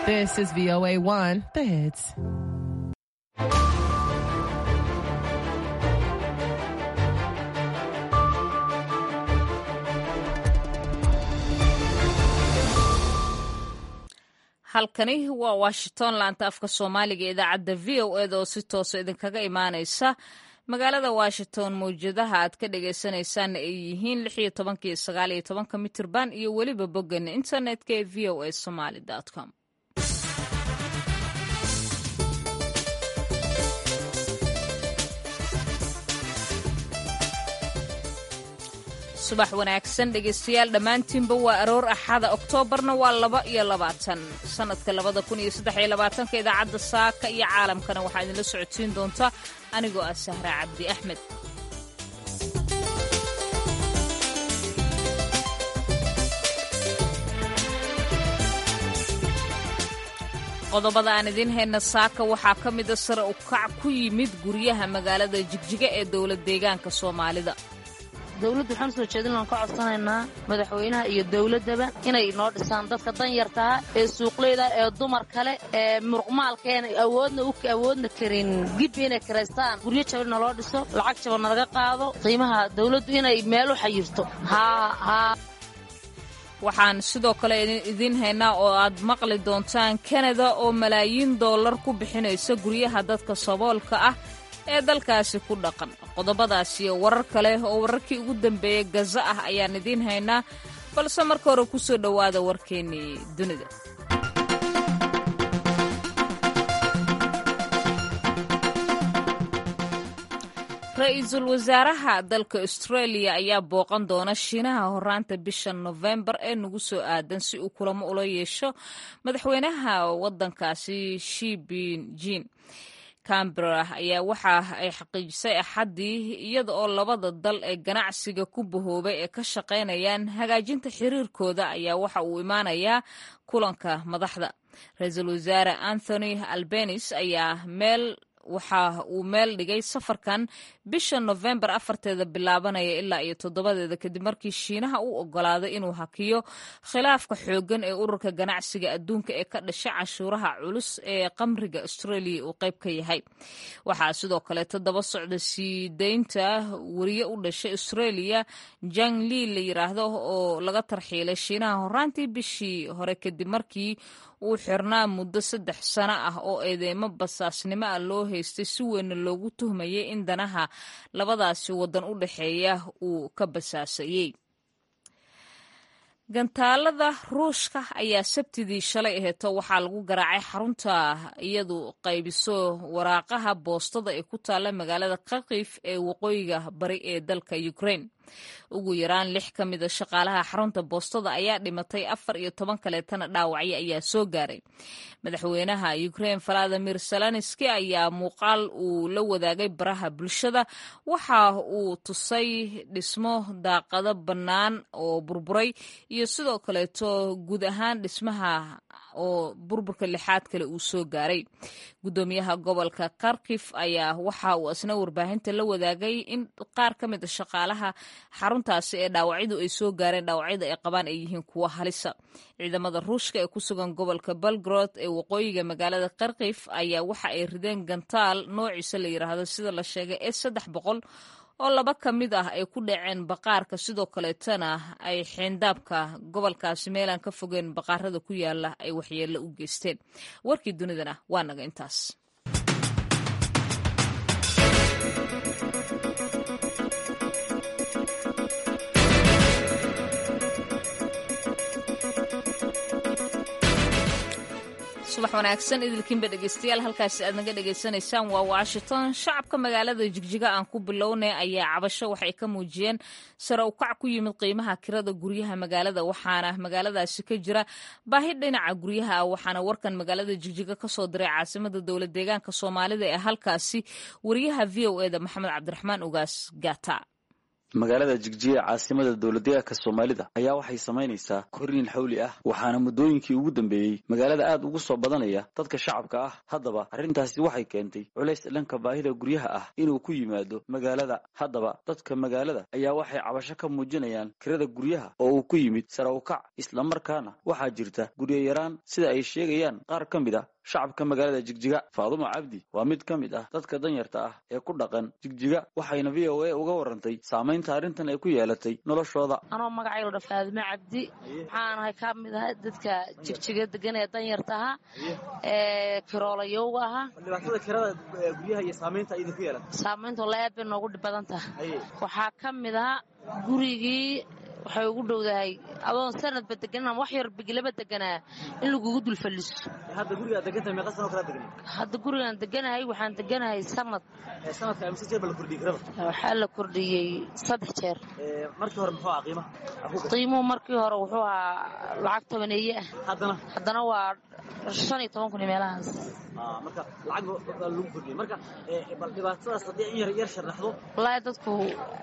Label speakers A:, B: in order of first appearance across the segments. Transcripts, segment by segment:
A: This is VOA1, the hits.
B: halkani waa washington laanta afka soomaaliga ee idaacadda v o eda oo si toosa idinkaga imaanaysa magaalada washington mawjadaha aad ka dhagaysanaysaan ay yihiin lix iyo tobanka iyo sagaal iyo tobanka mitirban iyo weliba boggan internetka ee v o a somaly com subax wanaagsan dhegaystayaal dhammaantiinba waa aroor axada oktoobarna waa laba iyo labaatan sannadka labada kun iyo saddex iyo labaatanka idaacadda saaka iyo caalamkana waxaa idinla socodsiin doonta anigoo ah sahra cabdi axmed qodobada aan idiin hayna saaka waxaa ka mida sare u kac ku yimid guryaha magaalada jigjiga ee dowlad deegaanka soomaalida
C: dowladda waxaan usoo jeedin aan ka codsanaynaa madaxweynaha iyo dowladdaba inay noo dhisaan dadka danyartaha ee suuqleyda ee dumar kale ee muruqmaalkeena awoodna u awoodna karin gibbi inay kiraystaan guryo jaban naloo dhiso lacag jaban nalaga qaado qiimaha dowladdu inay meel u xayirto haa haa
B: waxaan sidoo kale idiin haynaa oo aad maqli doontaan kanada oo malaayiin dollar ku bixinaysa guryaha dadka saboolka ah ee dalkaasi ku dhaqan qodobadaas iyo warar kale oo wararkii ugu dambeeyey gaza ah ayaan idiin haynaa balse marka hore ku soo dhowaada warkeennii dunida ra-iisul wasaaraha dalka australia ayaa booqan doona shiinaha horaanta bisha nofembar ee nagu soo aadan si uu kulamo ula yeesho madaxweynaha waddankaasi shibinjin cambera ayaa waxa ay xaqiijisay axaddii iyada oo labada dal ee ganacsiga ku bahoobay ee ka shaqaynayaan hagaajinta xiriirkooda ayaa waxa uu imaanayaa kulanka madaxda ra-iisul wasaare anthony albanis ayaa meel waxa uu meel dhigay safarkan bisha nofembar afarteeda bilaabanaya ilaa iyo toddobadeeda kadib markii shiinaha u ogolaaday inuu hakiyo khilaafka xooggan ee ururka ganacsiga adduunka ee ka dhashay canshuuraha culus ee qamriga australia uu qayb ka yahay waxaa sidoo kaleeto daba socda sii daynta wariye u dhashay australia jang li la yiraahdo oo laga tarxiilay shiinaha horaantii bishii hore kadib markii uu xirnaa muddo saddex sano ah oo eedeymo basaasnimo ah loo haystay si weynna loogu tuhmayay in danaha labadaasi waddan u dhexeeya uu ka basaasayey gantaalada ruushka ayaa sabtidii shalay aheeto waxaa lagu garaacay xarunta iyadu qaybiso waraaqaha boostada ee ku taalla magaalada kharkif ee waqooyiga bari ee dalka ukraine ugu yaraan lix ka mida shaqaalaha xarunta boostada ayaa dhimatay afar iyo toban kaleetana dhaawacyo ayaa soo gaaray madaxweynaha ukraine valadimir zelenski ayaa muuqaal uu la wadaagay baraha bulshada waxa uu tusay dhismo daaqado bannaan oo burburay iyo sidoo kaleeto guud ahaan dhismaha oo burburka lixaad kale uu soo gaaray guddoomiyaha gobolka kharkif ayaa waxa uu isna warbaahinta la wadaagay in qaar ka mid a shaqaalaha xaruntaasi ee dhaawacyadu ay soo gaareen dhaawacyada ay qabaan ay yihiin kuwo halisa ciidamada ruushka ee ku sugan gobolka belgrod ee waqooyiga magaalada kharkif ayaa waxa ay rideen gantaal noociisa la yiraahdo sida la sheegay ee saddex boqol oo laba ka mid ah ay ku dhaceen baqaarka sidoo kaleetana ay xeendaabka gobolkaasi meelaan ka fogeen baqaarada ku yaala ay waxyeello u geysteen warkii dunidana waa naga intaas subax wanaagsan idilkiinba dhegeystayaal halkaasi aad naga dhegaysanaysaan waa washington shacabka magaalada jigjiga aan ku bilownay ayaa cabasho waxay ka muujiyeen sare u kac ku yimid qiimaha kirada guryaha magaalada waxaana magaaladaasi ka jira baahi dhinaca guryaha ah waxaana warkan magaalada jigjiga kasoo diray caasimada dowlad deegaanka soomaalida ee halkaasi wariyaha v o eda maxamed cabdiraxmaan ugaas gata
D: magaalada jigjiga ee caasimada dowladdeegaanka soomaalida ayaa waxay samaynaysaa korriin xawli ah waxaana muddooyinkii ugu dambeeyey magaalada aad ugu soo badanaya dadka shacabka ah haddaba arrintaasi waxay keentay culays dhanka baahida guryaha ah inuu ku yimaado magaalada haddaba dadka magaalada ayaa waxay cabasho ka muujinayaan kirada guryaha oo uu ku yimid sare u kac islamarkaana waxaa jirta guryo yaraan sida ay sheegayaan qaar ka mid ah shacabka magaalada jigjiga faadumo cabdi waa mid ka mid ah dadka danyarta ah ee ku dhaqan jigjiga waxayna v o a uga warantay saamaynta arrintan ay ku yeelatay noloshooda
C: anoo magacaylo dha faadimo cabdi waxaanahay ka mid ahay dadka jigjiga degan ee danyarta ahaa ee kiroolayowga ahaa
E: dhibaatada kirada guryaha iyo saamaynta idinku yeelata
C: saamaynta walla aad bay noogu dhib badan tahay waxaa ka mid ahaa gurigii waxay ugu dhowdahay adoon sanadba deganin ama wax yar bigilaba deganaa in lagugu dul falliso
E: hadda gurigaa degantahay meeqa sanoo kala degan
C: hadda gurigaan deganahay waxaan deganahay sanad
E: sanadka amse jeer ba la kordhiyey kirada
C: waxaa la kordhiyey saddex jeer
E: markii hore muxuu ahaa qiimaha
C: qiimuhu markii hore wuxuu ahaa lacag tobaneeye ah
E: haddana
C: haddana waa shan iyo toban kun iyo meelahaas
E: marka lacag baa lagu kordhiyey marka bal dhibaatadaas haddii in yar yar sharaxdo
C: wallaahi dadku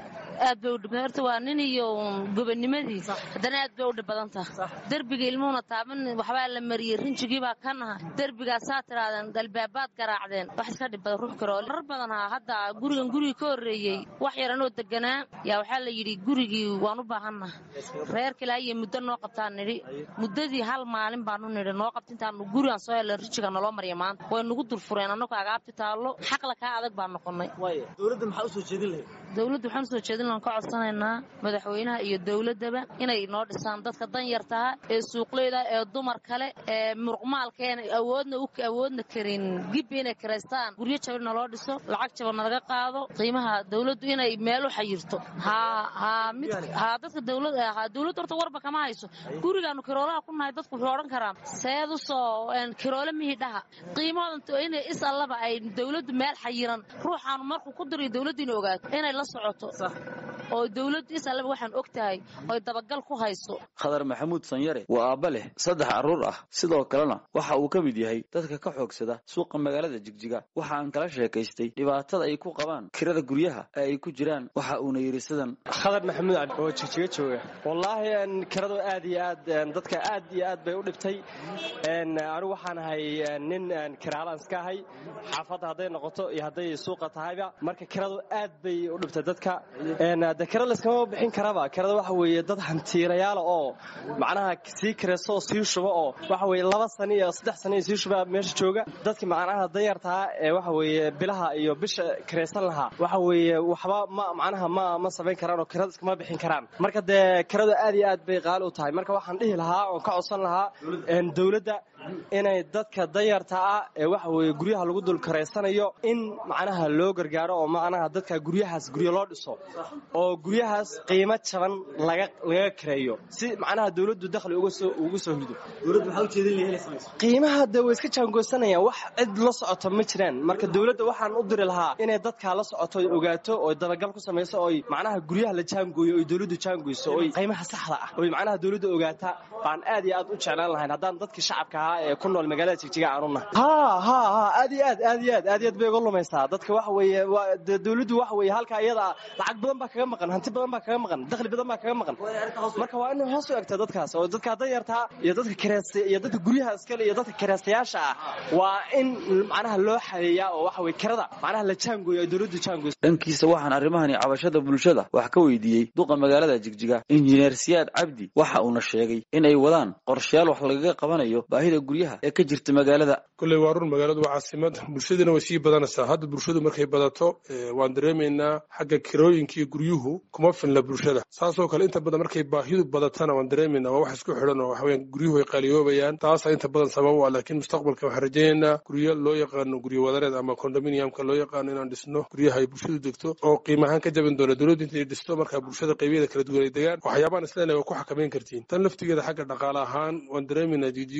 C: aad bay u dhib horta waa nin iyo gobonimadii haddana aad bay u dhib badan taha derbiga ilmuhuna taaban waxbaa la mariyey rinjigii baa ka naha derbigaasaa tiraadeen galbaabaad garaacdeen wax iska dhib badan ruux karool rar badan haa hadda gurigan gurigii ka horreeyey wax yar anoo deganaa yaa waxaa la yidhi gurigii waan u baahannaha reerka ilaa iyo muddo noo qabtaan nidhi muddadii hal maalin baanu nidhi noo qabta intaanu gurigaan soo helna rinjiga naloo mariya maanta way nagu durfureen annagoo agaabti taallo xaqla kaa adag baan noqonnay
E: dowladda maxaa u soo jeedin lahayd
C: dowladda waxaan usoo jeedin lahan ka codsanaynaa madaxweynaha iyo dowladdaba inay noo dhisaan dadka danyartaha ee suuqleyda ee dumar kale ee muruqmaalkeena awoodna awoodna karin gibbi inay kiraystaan guryo jaban naloo dhiso lacag jaban nalaga qaado qiimaha dowladdu inay meel u xayirto haa haa mid haa dadka dowlad haa dowladda horta warba kama hayso gurigaanu kiroolaha ku nahay dadku wuxuu odhan karaa seed u soo kiroole mihii dhaha qiimahoodan inay is allaba ay dowladdu meel xayiran ruuxaanu markuu ku dirayo dowladdu inay ogaato inay la socoto oo dowladdu is allaba waxaan og tahay oy dabagal ku hayso
D: khadar maxamuud sanyare waa aabba leh saddex carruur ah sidoo kalena waxa uu ka mid yahay dadka ka xoogsada suuqa magaalada jigjiga waxa aan kala sheekaystay dhibaatada ay ku qabaan kirada guryaha ee ay ku jiraan waxa uuna yidhi sidan
F: khadar maxamuud cabdi oo jigjiga jooga wallaahi kiradu aad iyo aad dadka aad iyo aad bay u dhibtay anigu waxaan ahay nin kiraalaan iska ahay xaafadda hadday noqoto iyo hadday suuqa tahayba marka kiradu aad bay u dhibtay dadka de kira layskama bixin karaba kirada waxa weeye dad hantiirayaala oo macnaha sii kirayso oo sii shuba oo waxa weye laba sano iyo saddex sano iyo sii shuba meesha jooga dadki macnaha danyartaa ee waxa weeye bilaha iyo bisha kiraysan lahaa waxa weeye waxba ma macnaha ma ma samayn karaan oo kirada iskama bixin karaan marka dee kiradu aad iyo aad bay qaali u tahay marka waxaan dhihi lahaa oon ka codsan lahaa dowladda inay dadka danyarta ah ee waxa weeye guryaha lagu dul karaysanayo in macnaha loo gargaaro oo macnaha dadka guryahaas guryo loo dhiso oo guryahaas qiimo jaban laga laga kareeyo si macnaha dowladdu dakhli uga soo ugu soo hido
E: dowladda maxaa u jeedin lahayd inay samayso
F: qiimaha dee way iska jaangoosanayaan wax cid la socoto ma jiraan marka dowladda waxaan u diri lahaa inay dadkaa la socoto oy ogaato oy dabagal ku samayso oy macnaha guryaha la jaangooyo oy dowladdu jaangoyso oy qiimaha saxda ah oy macnaha dowladda ogaata baan aad iyo aad u jeclaan lahayn haddaan dadkii shacabka ahaa ee ku nool magaalada jigjiga aan u nahay ha ha ha aad iyo aad aad iyo aad aad iyo aad bay uga lumaysaa dadka waxa weeye dee dowladdu waxa weeye halka iyada lacag badan baa kaga maqan hanti badan baa kaga maqan dakhli badan baa kaga maqan marka waa inay hoos u egtaa dadkaas oo dadka danyartaa iyo dadka kireysta iyo dadka guryaha iskale iyo dadka kireystayaasha ah waa in macnaha loo xadeeyaa oo waxa weye kirada macnaha la jaangooyo ay dowladdu jaangoyso
D: dhankiisa waxaan arrimahani cabashada bulshada wax ka weydiiyey duqa magaalada jigjiga injineer siyaad cabdi waxa uuna sheegay in ay wadaan qorshayaal wax lagaga qabanayo baahida guryaha ee ka jirta magaalada
G: kolley waa run magaaladu waa caasimad bulshadina way sii badanaysaa hadda bulshadu markay badato waan dareemaynaa xagga kirooyinka iyo guryuhu kuma filna bulshada saasoo kale inta badan markay baahidu badatana waan dareemaynaa waa wax isku xidhan oo waxaweyaan guryuhu ay qaaliyoobayaan taasaa inta badan sabab u ah laakiin mustaqbalka waxaan rajaynaynaa guryo loo yaqaano guryo wadareed ama condominiumka loo yaqaano inaan dhisno guryaha ay bulshadu degto oo qiimahaan ka jabin doona dowladdu intay dhisto markaa bulshada qaybyada kala duwan ay degaan waxyaabaan isleenahay waa ku xakamayn kartiin tan laftigeeda xagga dhaqaale ahaan waan dareemaynaa jijiga guryaheeda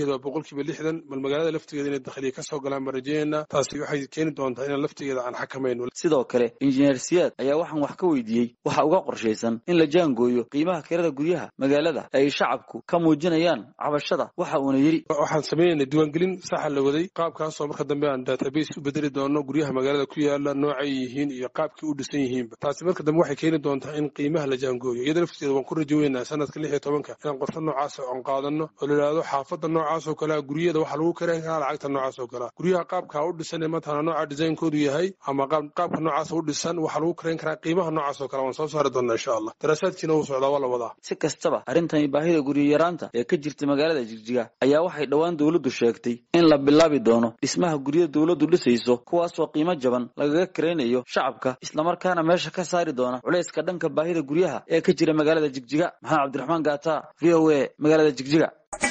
G: gudaheeda waa boqolkiiba lixdan bal magaalada laftigeeda inay dakhliya ka soo galaan baan rajeynayna taasi waxay keeni doontaa inaan laftigeeda aan xakamayno
D: sidoo kale injineer siyaad ayaa waxaan wax ka weydiiyey waxa uga qorshaysan in la jaangooyo qiimaha kirada guryaha magaalada ay shacabku ka muujinayaan cabashada waxa uuna yidhi
G: waxaan samaynaynaa diiwaangelin saxa la waday qaabkaasoo marka dambe aan database u bedeli doono guryaha magaalada ku yaala noocay yihiin iyo qaabkii u dhisan yihiinba taasi marka dambe waxay keeni doontaa in qiimaha la jaangooyo iyada laftigeeda waan ku rajo weynaa sanadka lix iyo tobanka inaan qorshe noocaas oon qaadano oo la yidhaahdo xaafadda noocaas oo kalea guryaheeda waxaa lagu karayn karaa lacagta noocaas oo kalea guryaha qaabka u dhisan ee matala nooca designkoodu yahay ama qaabka noocaas u dhisan waxaa lagu karayn karaa qiimaha noocaas oo kale waan soo saari doonaa insha allah daraasaadkiina wuu socdaa waa la wadaa
D: si kastaba arrintani baahida guryo yaraanta ee ka jirta magaalada jigjiga ayaa waxay dhowaan dowladdu sheegtay in la bilaabi doono dhismaha guryo dowladdu dhisayso kuwaasoo qiimo jaban lagaga karaynayo shacabka islamarkaana meesha ka saari doona culayska dhanka baahida guryaha ee ka jira magaalada jigjiga maxamed cabdiraxmaan gaata v o a magaalada jigjiga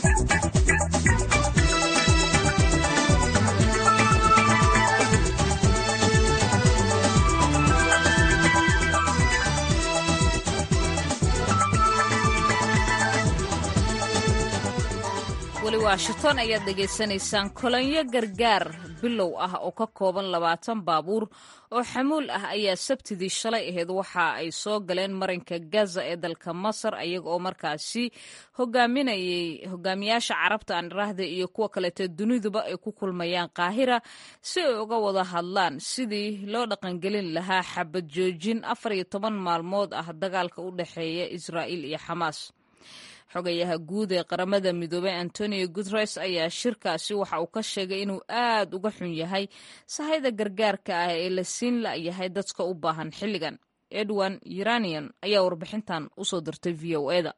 B: weli washington ayaad dhegaysanaysaan kolonyo gargaar bilow ah oo ka kooban labaatan baabuur oo xamuul ah ayaa sabtidii shalay ahayd waxa ay soo galeen marinka gaza ee dalka masar ayaga oo markaasi hogaaminayay hogaamiyaasha carabta aan iraahda iyo kuwa kaleeto duniduba ay ku kulmayaan qaahira si ay uga wada hadlaan sidii loo dhaqangelin lahaa xabad joojin afar iyo toban maalmood ah dagaalka u dhexeeya israa'iil iyo xamaas xogayaha guud ee qaramada midoobey antonio guteres ayaa shirkaasi waxa uu ka sheegay inuu aad uga xun yahay sahayda gargaarka ah ee la siin la'yahay dadka u baahan xilligan edwin uranian ayaa warbixintan usoo dirtay v o eda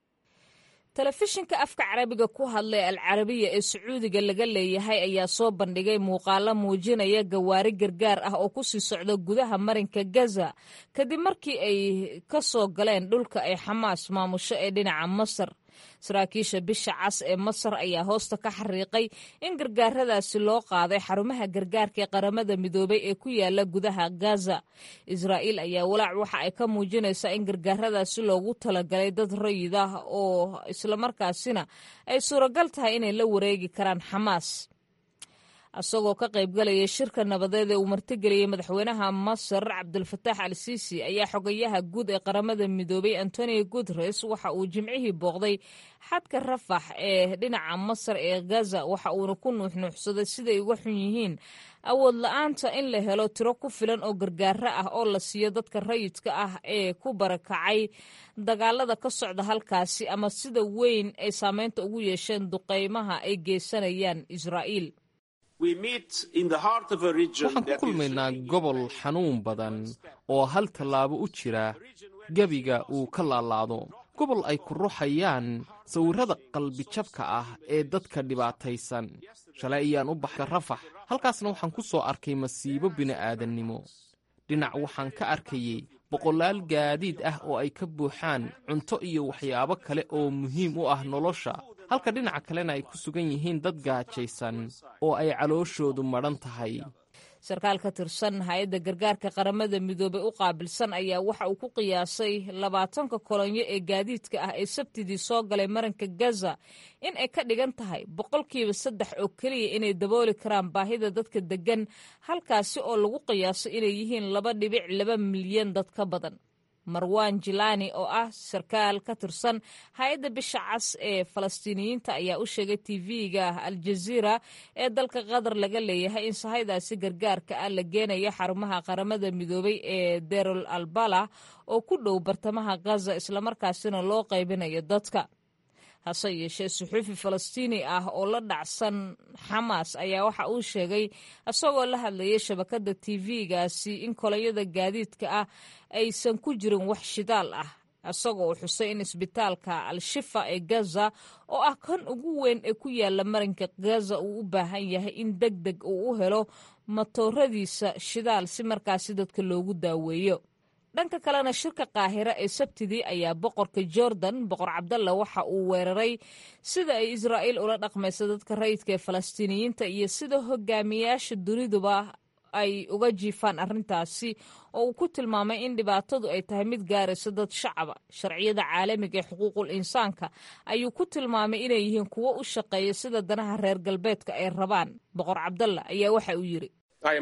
B: telefishinka afka carabiga ku hadlay al carabiya ee sacuudiga laga leeyahay ayaa soo bandhigay muuqaalo muujinaya gawaari gargaar ah oo ku sii socda gudaha marinka gaza kadib markii ay ka soo galeen dhulka ay xamaas maamusho ee dhinaca masar saraakiisha bisha cas ee masar ayaa hoosta ka xariiqay in gargaaradaasi loo qaaday xarumaha gargaarka ee qaramada midoobay ee ku yaala gudaha gaza israa'iil ayaa walaac waxa ay ka muujinaysaa in gargaaradaasi loogu talagalay dad rayid ah oo islamarkaasina ay suuragal tahay inay la wareegi karaan xamaas isagoo ka qaybgalaya shirka nabadeed ee uu martigeliyey madaxweynaha masar cabdulfataax al siisi ayaa xogayaha guud ee qaramada midoobay antonio guteres waxa uu jimcihii booqday xadka rafax ee dhinaca masar ee gaza waxa uuna ku nuuxnuuxsaday siday uga xun yihiin awood la-aanta in la helo tiro ku filan oo gargaaro ah oo la siiyo dadka rayidka ah ee ku barakacay dagaalada ka socda halkaasi ama sida weyn ay saameynta ugu yeesheen duqeymaha ay geysanayaan israa'iil
H: waxaan ku kulmaynaa gobol xanuun badan oo hal tallaabo u jira gebiga uu ka laalaado gobol ay ku ruxayaan sawirrada qalbijabka ah ee dadka dhibaataysan shalay ayaan u baxay rafax halkaasna waxaan ku soo arkay masiibo bini'aadannimo dhinac waxaan ka arkayey boqolaal gaadiid ah oo ay ka buuxaan cunto iyo waxyaabo kale oo muhiim u ah nolosha halka dhinaca kalena ay ku sugan yihiin dad gaajaysan oo ay calooshoodu madhan tahay
B: sarkaal ka tirsan hay-adda gargaarka qaramada midoobey u qaabilsan ayaa waxa uu ku qiyaasay labaatanka kolonyo ee gaadiidka ah ee sabtidii soo galay maranka gaza in ay ka dhigan tahay boqolkiiba saddex oo keliya inay dabooli karaan baahida dadka deggan halkaasi oo lagu qiyaaso inay yihiin laba dhibic laba milyan dad ka badan marwan jilani oo ah sarkaal ka tirsan hay-adda bisha cas ee falastiiniyiinta ayaa u sheegay tv-ga aljaziira ee dalka qatar laga leeyahay in sahaydaasi gargaarka ah la geenayo xarumaha qaramada midoobay ee derol albala oo ku dhow bartamaha gaza islamarkaasina loo qaybinayo dadka hase yeeshee suxuufi falastiini ah oo la dhacsan xamaas ayaa waxa uu sheegay isagoo la hadlayay shabakadda tv-gaasi in kolonyada gaadiidka ah aysan ku jirin wax shidaal ah isagoo uu xusay in isbitaalka al-shifa ee gaza oo ah kan ugu weyn ee ku yaala marinka gaza uu u baahan yahay in deg deg uu u helo matooradiisa shidaal si markaasi dadka loogu daaweeyo dhanka kalena shirka qaahira ee sabtidii ayaa boqorka jordan boqor cabdalla waxa uu weeraray sida ay israa'iil ula dhaqmayso dadka rayidka ee falastiiniyiinta iyo sida hogaamiyaasha duniduba ay uga jiifaan arrintaasi oo uu ku tilmaamay in dhibaatadu ay tahay mid gaarayso dad shacaba sharciyada caalamiga ee xuquuqul insaanka ayuu ku tilmaamay inay yihiin kuwo u shaqeeya sida danaha reer galbeedka ay rabaan boqor cabdalla ayaa waxa uu yidhi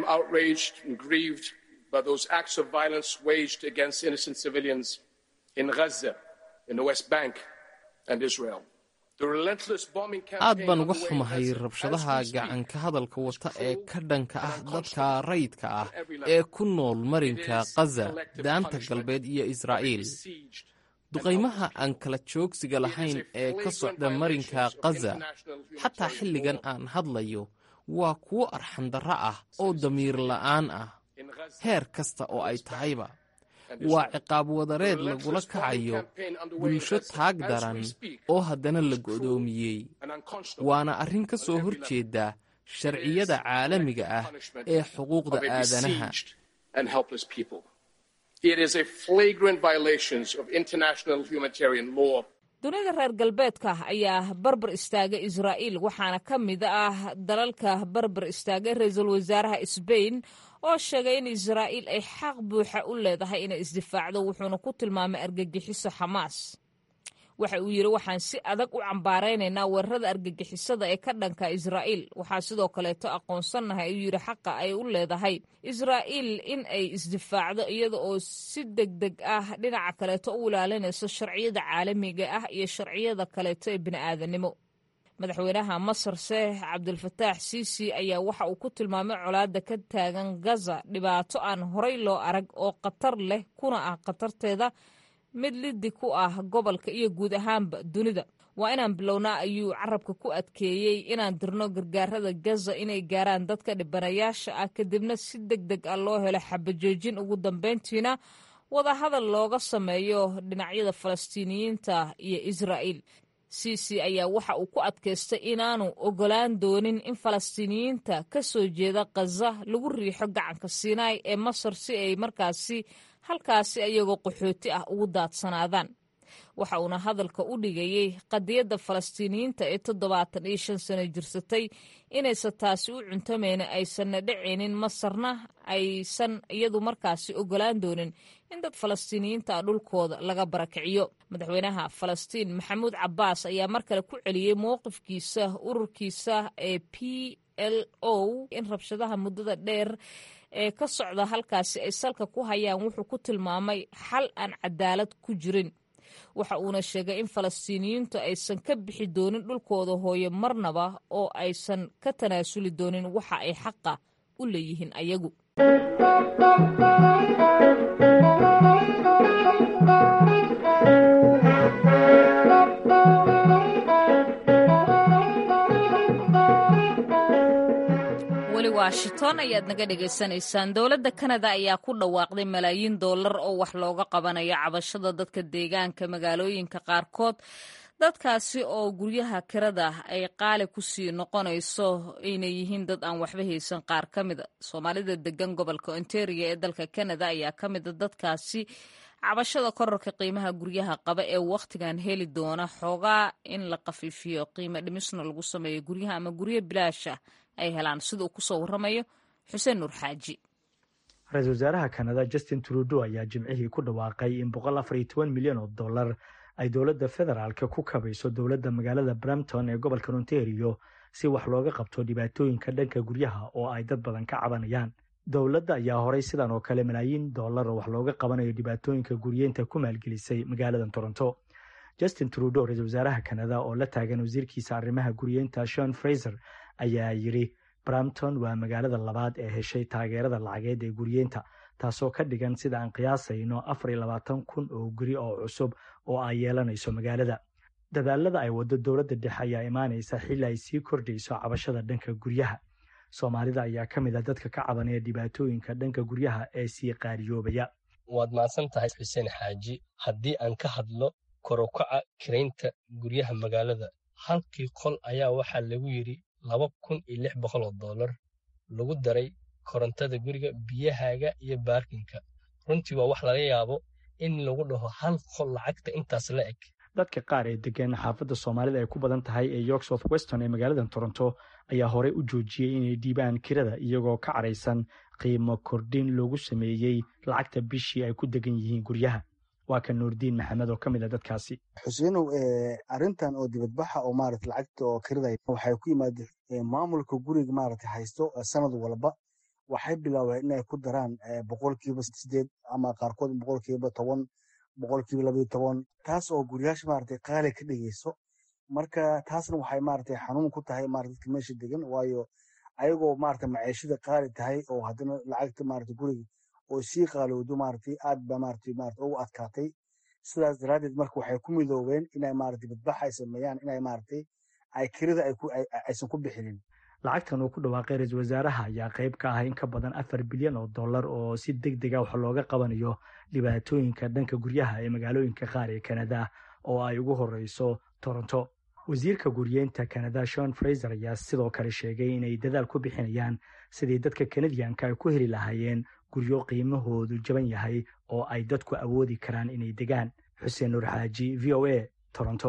H: aad baan uga xumahay rabshadaha gacanka hadalka wata ee ka dhanka ah dadka rayidka ah ee ku nool marinka khaza daanta galbeed iyo israa'iil duqaymaha aan kala joogsiga lahayn ee ka socda marinka khaza xataa xilligan aan hadlayo waa kuwo arxandarro ah oo damiir la'aan ah heer kasta oo ay tahayba waa ciqaab wadareed lagula kacayo bulsho taag daran oo haddana la go'doomiyey waana arrin ka soo hor jeeda sharciyada caalamiga ah ee xuquuqda aadanaha
B: dunida reer galbeedka ayaa barbar istaagay israa'iil waxaana ka mid ah dalalka barbar istaagay ra-iisul wasaaraha sbain oo sheegay in israa'iil ay xaq buuxa u leedahay inay isdifaacdo wuxuuna ku tilmaamay argagixiso xamaas waxa uu yidhi waxaan si adag u cambaaraynaynaa weerarada argagixisada ee ka dhanka israa'iil waxaa sidoo kaleeto aqoonsannahay ayuu yidhi xaqa ay u leedahay israa'iil in ay isdifaacdo iyada oo si deg deg ah dhinaca kaleeto u ilaalinayso sharciyada caalamiga ah iyo sharciyada kaleeto ee bini'aadanimo madaxweynaha masar seex cabdulfataax siisi ayaa waxa uu ku tilmaamay colaadda ka taagan gaza dhibaato aan horay loo arag oo khatar leh kuna ah khatarteeda mid liddi ku ah gobolka iyo guud ahaanba dunida waa inaan bilownaa ayuu carabka ku adkeeyey inaan dirno gargaarada gaza inay gaaraan dadka dhibanayaasha ah kadibna si deg deg ah loo helo xabajoojin ugu dambeyntiina wadahadal looga sameeyo dhinacyada falastiiniyiinta iyo israa'iil siisi ayaa waxa uu ku adkaystay inaanu ogolaan doonin in falastiiniyiinta ka soo jeeda khaza lagu riixo gacanka siinaay ee masar si ay markaasi halkaasi ayagoo qaxooti ah ugu daadsanaadaan waxa uuna hadalka u dhigayey qadiyadda falastiiniyiinta ee toddobaatan iyo shan sano jirsatay inaysan taasi u cuntamayna aysanna dhacaynin masarna aysan iyadu markaasi ogolaan doonin in dad falastiiniyiinta ah dhulkooda laga barakiciyo madaxweynaha falastiin maxamuud cabbaas ayaa mar kale ku celiyey mowqifkiisa ururkiisa ee p l o in rabshadaha muddada dheer ee ka socda halkaasi ay salka ku hayaan wuxuu ku tilmaamay xal aan cadaalad ku jirin waxa uuna sheegay in falastiiniyiintu aysan ka bixi doonin dhulkooda hooye marnaba oo aysan ka tanaasuli doonin waxa ay xaqa u leeyihiin ayagu weli washington ayaad naga dhegaysanaysaan dowladda kanada ayaa ku dhawaaqday malaayiin dollar oo wax looga qabanayo cabashada dadka deegaanka magaalooyinka qaarkood dadkaasi oo guryaha kirada ay qaali kusii noqonayso inay yihiin dad aan waxba haysan qaar ka mida soomaalida degan gobolka ontario ee dalka kanada ayaa ka mida dadkaasi cabashada korarka qiimaha guryaha qaba ee wakhtigan heli doona xoogaa in la khafiifiyo qiimo dhimisna lagu sameeyo guryaha ama guryo bilaasha ay helaan sida uu kusoo waramayo xuseen nuur xaaji
I: ra-iisul wasaaraha kanada justin trudeau ayaa jimcihii ku dhawaaqay in boqol afar iyo toban milyan oo dollar ay dowladda federaalka ku kabayso dowladda magaalada brampton ee gobolka ontario si wax looga qabto dhibaatooyinka dhanka guryaha oo ay dad badan ka cabanayaan dowladda ayaa horay sidan oo kale malaayiin dollar oo wax looga qabanayo dhibaatooyinka guryeenta ku maalgelisay magaalada toronto justin trudeau ra-isul wasaaraha kanada oo la taagan wasiirkiisa arrimaha guryeenta shon fraiser ayaa yidhi brampton waa magaalada labaad ee heshay taageerada lacageed ee guryeenta taasoo ka dhigan sida aan qiyaasayno afar iyo labaatan kun oo guri oo cusub oo ay yeelanayso magaalada dadaalada ay waddo dowladda dhexe ayaa imaanaysa xilli ay sii kordhayso cabashada dhanka guryaha soomaalida ayaa ka mid a dadka ka cabanaya dhibaatooyinka dhanka guryaha ee sii qaariyoobaya
J: waad mahadsan tahay xuseen xaaji haddii aan ka hadlo korokaca kiraynta guryaha magaalada halkii qol ayaa waxaa lagu yidhi laba kun iyo lix boqol oo dollar lagu daray korontada guriga biyahaaga iyo baarkinka runtii waa wax laga yaabo in lagu dhaho hal qol lacagta intaas la eg
I: dadka qaar ee degan xaafadda soomaalida ay ku badan tahay ee york south weston ee magaalada toronto ayaa horey u joojiyey inay dhiibaan kirada iyagoo ka caraysan qiimo kordhin loogu sameeyey lacagta bishii ay ku degan yihiin guryaha waa kan nuurdiin maxamed oo ka mid a dadkaasi
K: xuseenow arrintan oo dibadbaxa oo maarata lacagta oo kirada waxay ku yimaada maamulka guriga maarata haysto sanad walba waxay bilaabeen inay ku daraan boqolkiiba sideed ama qaarkood boqolkiiba toban boqolkiiba labayo toban taas oo guryaasha maarata qaali ka dhigayso marka taasna waxay maarata xanuun ku tahay maarata dadka meesha degan waayo ayagoo maarata maciishada qaali tahay oo haddana lacagta maarata guriga oo sii qaalowdo maarata aad ba maarata maarata ugu adkaatay sidaas daraaddeed marka waxay ku midoobeen inay maarata dibadbax ay sameeyaan inay maarata ay kirada aysan ku bixinin
I: lacagtan uu ku dhawaaqay ra-iisul wasaaraha ayaa qayb ka ah in ka badan afar bilyan oo dollar oo si deg dega wax looga qabanayo dhibaatooyinka dhanka guryaha ee magaalooyinka qaar ee kanada oo ay ugu horeyso toronto wasiirka guryeenta kanada shon fraiser ayaa sidoo kale sheegay inay dadaal ku bixinayaan sidii dadka kanadiyanka ay ku heli lahaayeen guryo qiimahoodu jaban yahay oo ay dadku awoodi karaan inay degaan xuseen nuur xaaji v o a toronto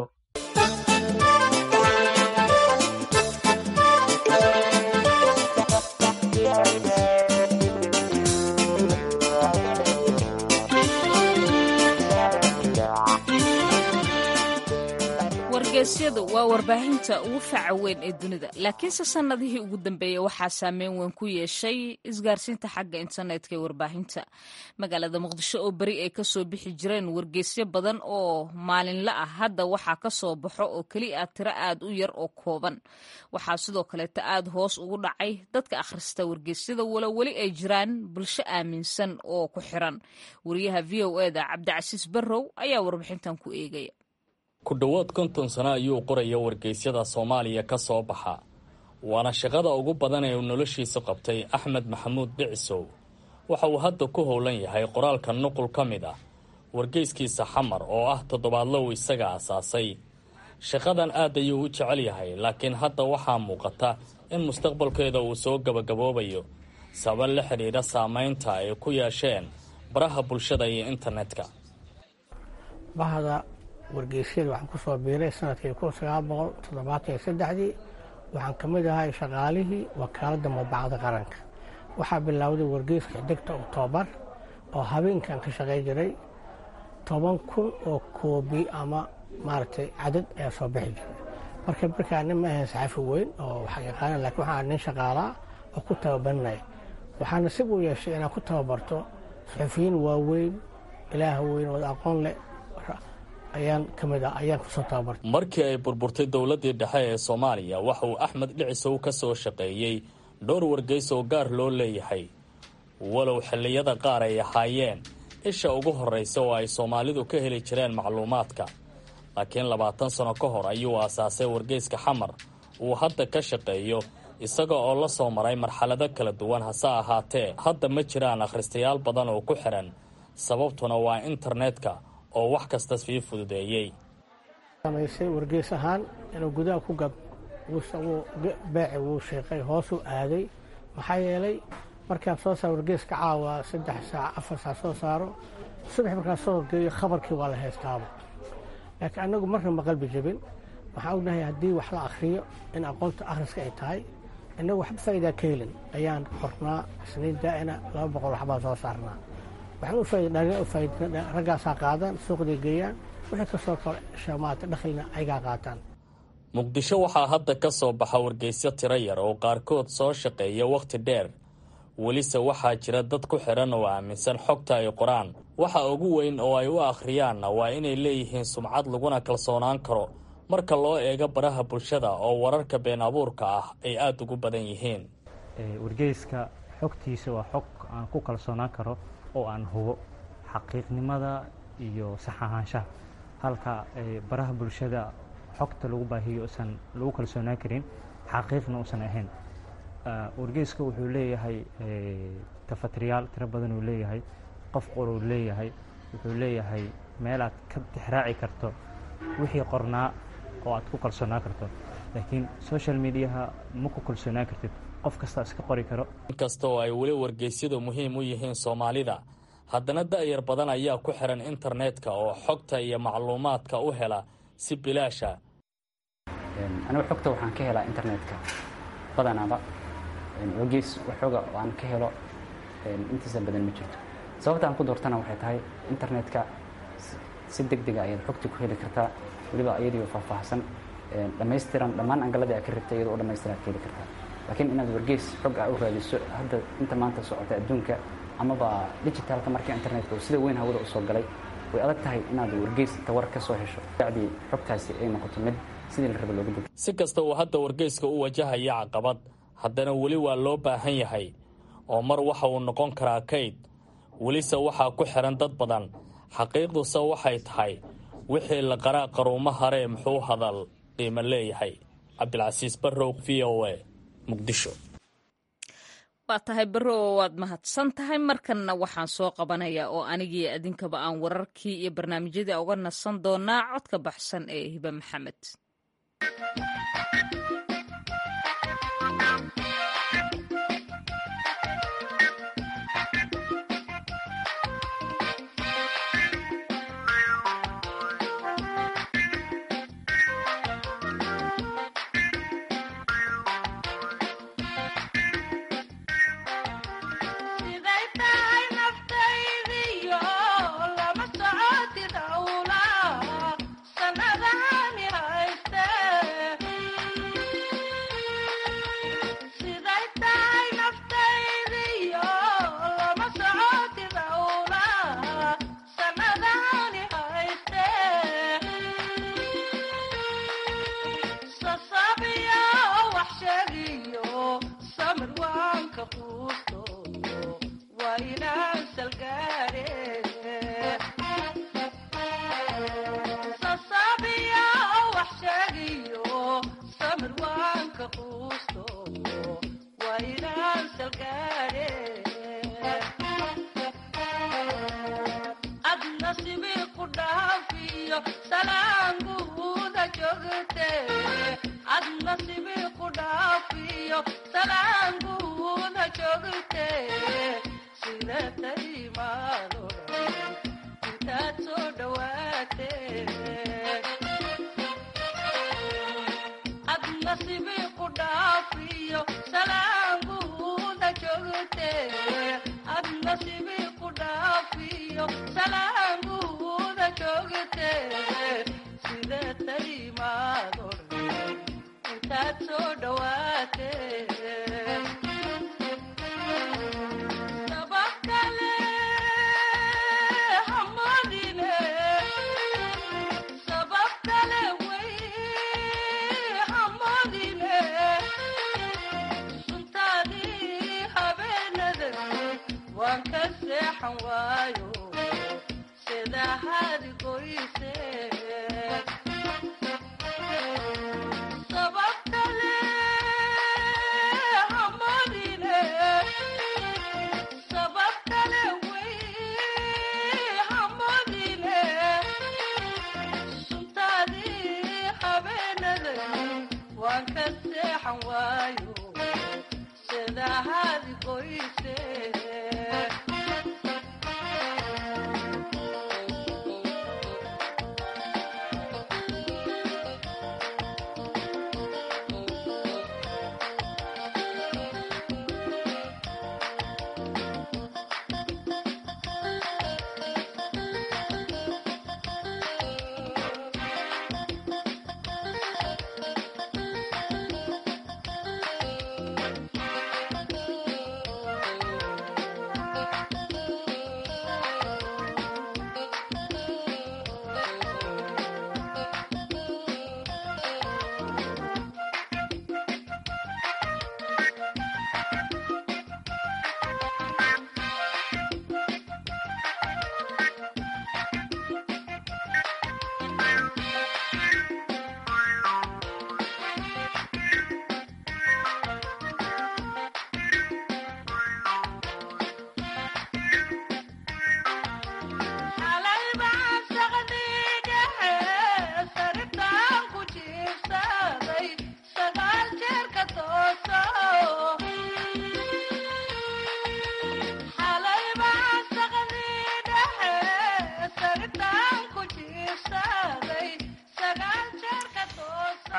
B: wargeysyadu waa warbaahinta ugu faca weyn ee dunida laakiinse sannadihii ugu dambeeyey waxaa saameyn weyn ku yeeshay isgaarsiinta xagga internetka ee warbaahinta magaalada muqdisho oo beri ay kasoo bixi jireen wargeysyo badan oo maalinla ah hadda waxaa ka soo baxo oo keli ah tiro aad u yar oo kooban waxaa sidoo kaleeta aad hoos ugu dhacay dadka akhrista wargeysyada walo weli ay jiraan bulsho aaminsan oo ku xiran wariyaha v o eda cabdicasiis barrow ayaa warbixintan ku eegaya
L: ku dhowaad konton sano ayuu qoraya wargeysyada soomaaliya ka soo baxa waana shaqada ugu badan ee uu noloshiisu qabtay axmed maxamuud dhicisow waxa uu hadda ku howlan yahay qoraalka nuqul ka mid ah wargeyskiisa xamar oo ah toddobaadlow isaga asaasay shaqadan aad ayuu u jecel yahay laakiin hadda waxaa muuqata in mustaqbalkeeda uu soo gabagaboobayo sabab la xidhiidha saamaynta ay ku yeesheen baraha bulshada iyo internetka
M: wargeysyada waxaan ku soo biiray sanadkii kun sagaal boqol toddobaatan iyo saddexdii waxaan ka mid ahay shaqaalihii wakaaladda madbacadda qaranka waxaa bilowday wargeyska xiddigta oktoobar oo habeenkan ka shaqay jiray toban kun oo koobi ama maaragtay cadad ayaa soo bixi jiray marka markaa nin ma ahayn saxafi weyn oo waxa yaqaana lakiin waxaa nin shaqaalaa oo ku tababarinaya waxaa nasiib u yeeshay inaan ku tababarto saxufiyiin waaweyn ilaah weyn oo aqoon leh ayaan ka mid ah ayaan kusoo tababartay
L: markii ay burburtay dowladdii dhexe ee soomaaliya waxa uu axmed dhicisow ka soo shaqeeyey dhowr wargeys oo gaar loo leeyahay walow xilliyada qaar ay ahaayeen isha ugu horraysa oo ay soomaalidu ka heli jireen macluumaadka laakiin labaatan sano ka hor ayuu aasaasay wargeyska xamar uu hadda ka shaqeeyo isaga oo la soo maray marxalado kala duwan hase ahaatee hadda ma jiraan akhristayaal badan oo ku xidhan sababtuna waa internetka oo wax kasta sii fududeeyey
M: samaysay wargeys ahaan inuu gudaha ku gab beeci wuu sheeqay hoosuu aaday maxaa yeelay markaan soo saaro wargeyska caawa saddex saac afar saac soo saaro subax markaan soo horgeeyo khabarkii waa la haystaaba laakiin annagu marna ma qalbi jebin waxaan ognahay haddii wax la akhriyo in aqoonta akhriska ay tahay innagu waxba faa'iidaa ka helin ayaan qornaa isniin daa'ina laba boqol waxbaa soo saarnaa raggaasaa qaadaan suuqday geeyaan wixii kasoo shamaata dhakhilna ayagaa qaataan
L: muqdisho waxaa hadda ka soo baxa wargeysyo tiro yar oo qaarkood soo shaqeeya wakhti dheer welise waxaa jira dad ku xidhan oo aaminsan xogta ay qoraan waxa ugu weyn oo ay u akhriyaanna waa inay leeyihiin sumcad laguna kalsoonaan karo marka loo eego baraha bulshada oo wararka been abuurka ah ay aada ugu badan yihiin
N: wargeyska xogtiisa waa xog aan ku kalsoonaan karo oo aan hubo xaqiiqnimada iyo sax ahaanshaha halka baraha bulshada xogta lagu baahiyo usan lagu kalsoonaan karin xaqiiqna usan ahayn wargeyska wuxuu leeyahay tafatiriyaal tiro badan uu leeyahay qof qoruu leeyahay wuxuu leeyahay meel aad ka tixraaci karto wixii qornaa oo aad ku kalsoonaan karto laakiin social mediaha ma ku kalsoonaan kartid qof kastaa iska qori karo
L: inkasta oo ay weli wargeysyadu muhiim u yihiin soomaalida haddana da'yar badan ayaa ku xihan internetka oo xogta iyo macluumaadka u hela si bilaasha
O: anigu xogta waxaan ka helaa internetka badanaaba wargeys waxooga oo aan ka helo intiisa badan ma jirto sababta aan ku doortana waxay tahay internetka si deg dega ayaad xogta ku heli kartaa weliba iyadiio faahfaahsan dhammaystiran dhammaan angaladii aad ka rabtay iyadoo u dhammaystiran ad ka heli kartaa laakiin inaad wargeys xog a u raadiso hadda inta maanta socota adduunka amaba digitalka markii internetka uu sida weyn hawada usoo galay way adag tahay inaad wargeys tawar ka soo hesho bacdii xogtaasi ay noqoto mid sidii la raba looga deg
L: si kasta uu hadda wargeyska u wajahaya caqabad haddana weli waa loo baahan yahay oo mar waxa uu noqon karaa kayd welise waxaa ku xihan dad badan xaqiiqduse waxay tahay wixii la qaraa qaruumo haree muxuu hadal qiimo leeyahay cabdilcasiis barrow v o a muqdisho
B: waa tahay barrow waad mahadsan tahay markanna waxaan soo qabanayaa oo anigii adinkaba aan wararkii iyo barnaamijyadii uga nasan doonaa codka baxsan ee hibe maxamed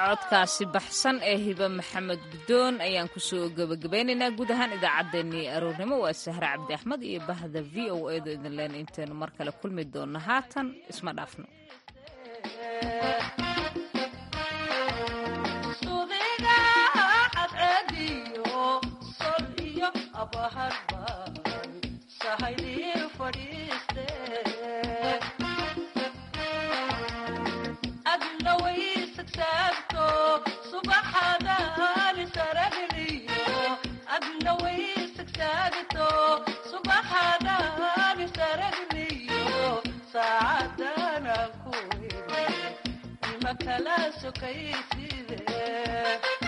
B: codkaasi baxsan ee hiba maxamed guddoon ayaan kusoo gebagabeynaynaa guud ahaan idaacaddeenii aroornimo waa sahre cabdi axmed iyo bahda v o edo idin leen intaynu mar kale kulmi doonno haatan isma dhaafno
P: kala sokaysidee